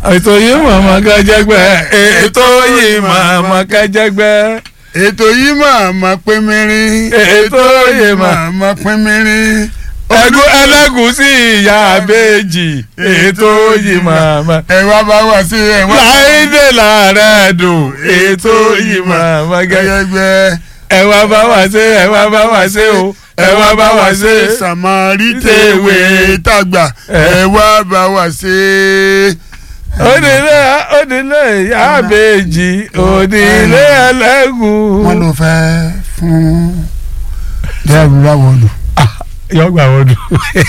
ètò yìí màmá kájẹgbẹ́ ètò yìí màmá kájẹgbẹ́ ètò yìí máa ma pín mìírín Ètò yìí máa- máa ma pín mìírín ẹgún ẹlẹ́gùsí ìyá àbèjì ètò yìí màmá. ẹ wá bá wá sí ẹ wá láìdè làárẹ̀ dùn ètò yìí màmá kájẹgbẹ́. gẹ́gẹ́ ẹ wá bá wá ṣe ẹ wá bá wá ṣe o ẹ wá bá wá ṣe. sàmárì tèwé tàgbà ẹ wá bá wá ṣe. onílé onílé ìyá àbèjì onílé ẹlẹ́gùn. wọ́n ló fẹ́ fún dẹ́rù láwọ̀lù. yọ gbà wọ́n dùn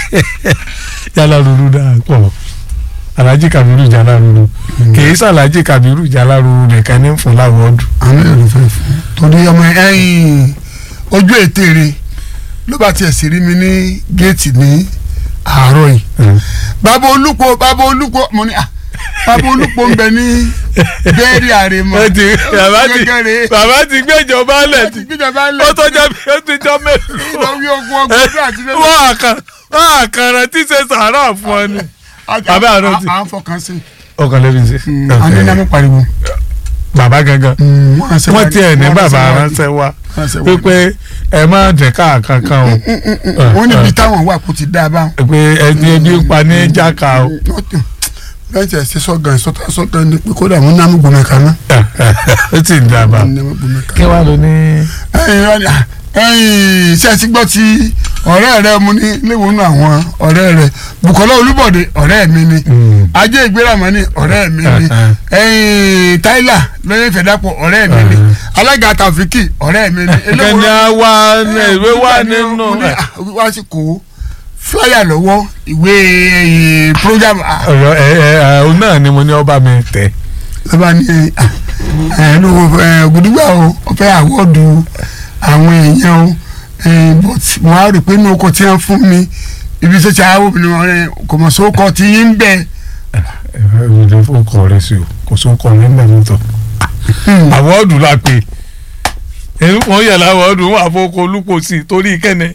jala ruru dáa pọ̀ alhaji kabiru jala ruru kìí sàlhaji kabiru jala ruru nìkan ní fún láwọ́ọ̀dù. àwọn èrò ló fẹ́ fún torí ọmọ ẹ̀yìn ojú ètèrè ló bá tiẹ̀ sì rí mi ní géètì ní àárọ̀ yìí. bàbá olùkọ́ bàbá olùkọ́ mo ní à bàbá olùkọ́ ń bẹ ní bẹ́ẹ̀rì àrèmọ. ó ti bàbá ti Gẹ́gẹ́rẹ́. bàbá ti gbẹ́jọba lẹ̀ tí gbígbàgbà ó lẹ̀ tó jẹ́ bí ó ti jọ mélòó. ìlọ́wí ogun ọgbọ́n ọdún àti lẹ́nu. wọ́n àkàn wọ́n àkàrà tí ṣe sàárà fún ọ ni. bàbá àrùn ti- à ń fọkàn sí. ọkàn lè fi ṣe. àní ní amú pariwo. bàbá gangan wọ́n tiẹ̀ ní bàbá ránṣẹ́ wá pé ẹ má jẹ́ káàkankan o. wọ́n níbi táwọn wà kó ti dá a báwọn. pé ẹni ẹbí ń pa ní jáka o. bẹ́ẹ̀ tẹ̀ ṣe sọ́gàn sọ́tà sọ́gàn ni pé kódà wọ́n ní amú gbọmọ kaná. ó ti ń dábàá. ní amú gbọmọ kaná. kí wàá lò ní. ẹ̀yin wá ní, ah, ẹ̀yin ṣe ti gbọ́ ti ọ̀rẹ́ rẹ mu ní léwọnú àwọn ọ̀rẹ́ rẹ Bùkọ́lá Olúbọ̀dé ọ̀rẹ́ mi ni Ajé Ìgbéramọ́ ni ọ̀rẹ́ mi ni ẹ̀yin Táílà lóye Fẹ̀dápọ̀ ọ̀rẹ́ mi ni alága Tàfíkì ọ̀rẹ́ mi ni kẹ́ni á wá ìwé wà nínú. mo ní, ah, wá sí kó fúláyà lọ́wọ́ ìwé eh, program ah, ọ̀rọ̀ ẹ ẹ òun náà ni mo ní ọba mi tẹ̀. lọ́ba ní ẹ̀ ló gbùdúgbà o ọ̀fẹ́ àwọ̀dù àwọn èèyàn o eh, but mo á rò pé inú ọkọ̀ tí wọ́n fún mi ibi tó ti àwọn obìnrin wọn rẹ kò mọ̀ sókọ̀ tí yín ń bẹ̀. ìròyìn fún ọkọ rẹ sí o kò sóun kọ ní mẹ́rin tó. àwọ̀dù la pè é wọ́n yẹ̀ láwọ̀dù wọ́n àfọwọ́kọ olúkọ sí i torí kẹ́nẹ́.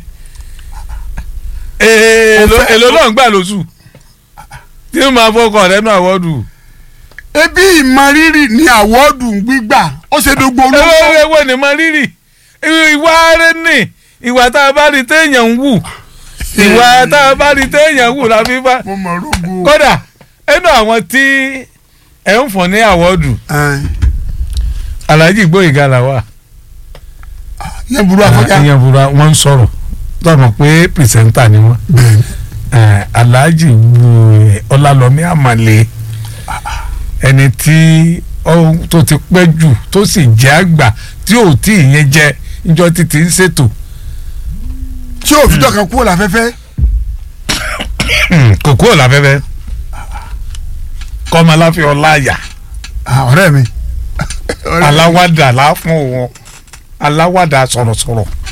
èlò èlò náà ń gbà lóṣù tí ó máa fọkọ rẹ náà àwọ̀dù. ebi ìmọrírì ni àwọ̀dù gbígbà ó ṣe dogbo olú. ewé ewé ni mo rírì ìwà rẹ ní ìwà tá a bá rí téèyàn ń wù ìwà tá a bá rí téèyàn ń wù la fi bá mo mọ̀ rogo. kódà ẹnu àwọn tí ẹ ń fún ní àwọ́dù Alhaji Gbóyèga là wà. yẹn burú afọjá. ìyẹn búra wọn ń sọ̀rọ̀ tọmọ pé pìrìsẹ́ńtà ni wọn. bẹ́ẹ̀ni Eh, Alhaji Gbóyè Ọlálọmí Àmàlẹ́ ẹni tí ó tó ti pẹ́ jù tó sì jẹ́ àgbà tí ò tí ì yẹn jẹ níjọ́ títí ń ṣètò tí òfìjọ kan kúrò láfẹ́fẹ́. kò kúrò láfẹ́fẹ́ kọ́mọ aláfẹ́ ọláyà Ah, ọ̀rẹ́ mi. ọ̀rẹ́ mi. aláwàdà láfún wọn aláwàdà sọ̀rọ̀sọ̀rọ̀